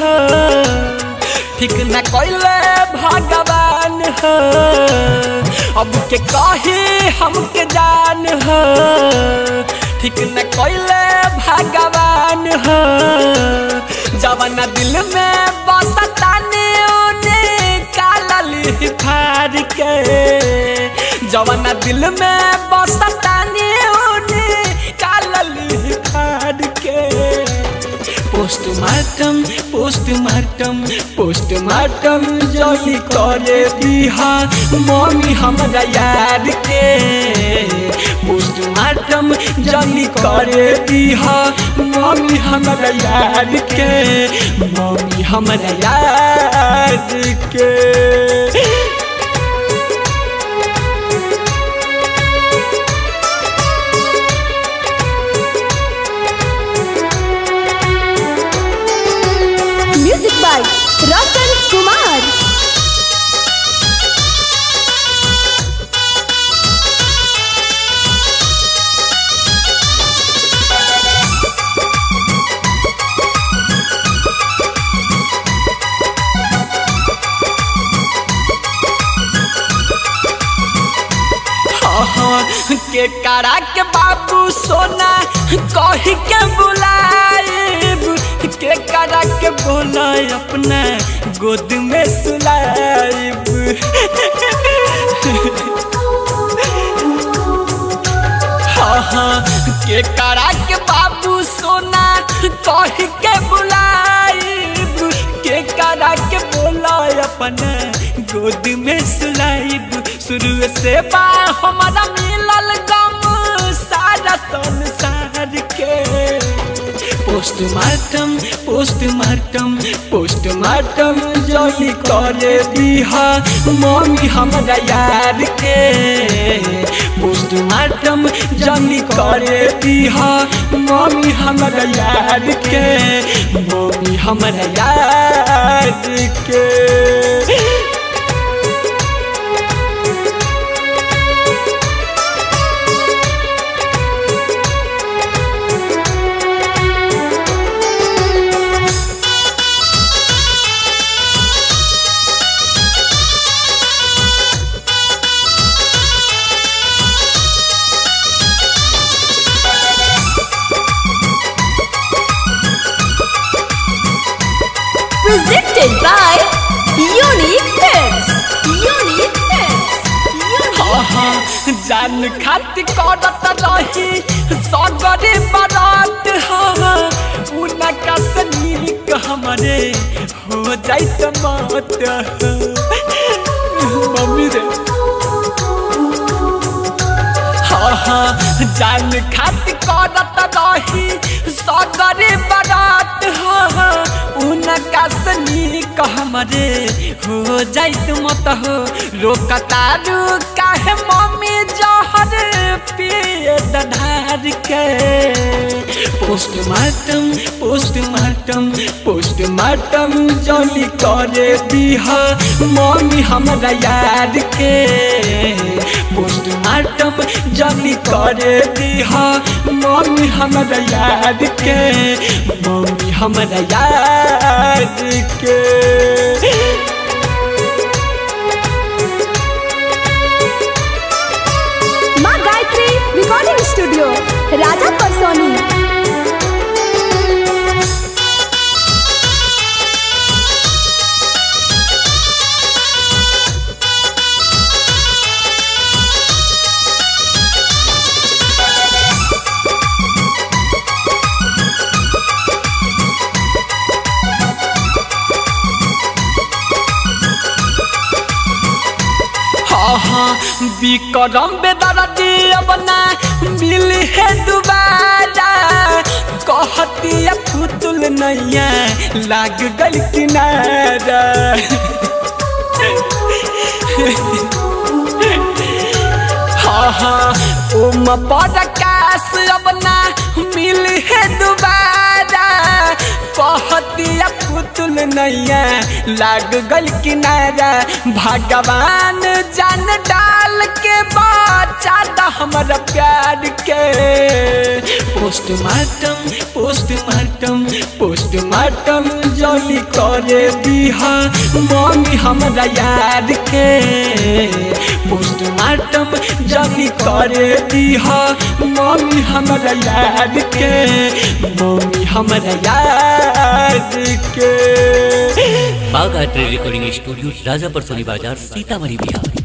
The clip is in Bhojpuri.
हो ठीक न कैले भगवान हो अब के कही हमके जान हो ठीक न कैले भगवान हो जवन दिल में बसताने ओने कालली फाड़ के जवन दिल में बसताने ओने कालली फाड़ के पोस्टमार्टम पोस्टमार्टम पोस्टमार्टम जल्दी करे दिहा मम्मी हमरा यार के पोस्टमार्टम जल्दी करे दिहा मम्मी हमरा यार के मम्मी हमरा यार के म्यूजिक बाय रतन कुमार हाँ, के करा के बाबू सोना कही के बुलाएब के करा के बोला अपना गोद में सुलाएब हाँ हाँ के करा के बाबू सोना कही के बुलाएब के करा के बोला अपना गोद में सुलाइब शुरू से बा हमारा मिलल गम सारा संसार के पोस्टमार्टम पोस्टमार्टम पोस्टमार्टम जल्दी करे दिहा मम्मी हमरा यार के पोस्टमार्टम जल्दी करे दिहा मम्मी हमरा यार के मम्मी हमरा यार के presented by Unique Films. Unique Films. Unique हाँ, जान खाती करत रही सगरे बारात हाँ उनका से नीक हमरे हो जाइत मत मम्मी रे हाँ हाँ जान खाती करत रही सगरे बारात हाँ उनका से नीक हमरे हो जाइत मत हो रोकतारू काहे मम्मी जहर पिए दधार के पोस्टमार्टम पोस्टमार्टम पोस्टमार्टम जल्दी करे दिहा मम्मी हमरा यार के पोस्टमार्टम जल्दी करे दिहा मम्मी हमरा यार के मम्मी हमरा यार के माँ गायत्री रिकॉर्डिंग स्टूडियो राजा परसोनी हाँ हाँ विक्रम बेदरदी अब ना मिल है दोबारा कहती फुतुल नैया लाग गल किनारा हाँ हाँ ओम पडकास अब ना मिल है दोबारा कहतिया पुतुल नैया लाग गल किनारा भगवान जान डाल के बचा द हमरा प्यार के पोस्टमार्टम पोस्टमार्टम पोस्टमार्टम जल्दी करे दीहा मम्मी हमरा याद के पोस्टमार्टम जल्दी करे दीहा मम्मी हमरा याद के मम्मी हमरा याद के बाघ art recording studio Rajapar Soni बाजार सीतामढ़ी बिहार